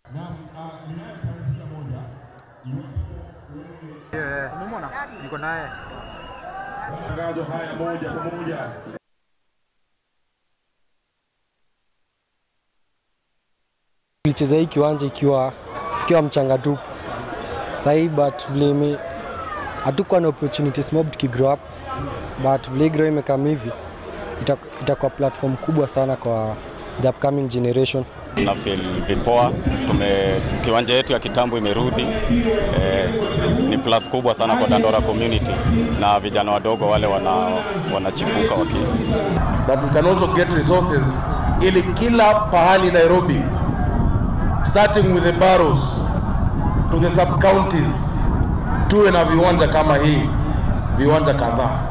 Niko naye. Matangazo haya moja kwa moja tulicheza hii kiwanja ikiwa ikiwa mchanga tupu sahii, but vile ime hatukuwa na opportunities mob tukigrow up, but vile hii grow imekam hivi ita- itakuwa platform kubwa sana kwa the upcoming generation. na feel vipoa. Tume kiwanja yetu ya kitambo imerudi eh, ni plus kubwa sana kwa Dandora community na vijana wadogo wale wana wanachipuka waki but we can also get resources ili kila pahali Nairobi starting with the boroughs to the sub counties tuwe na viwanja kama hii viwanja kadhaa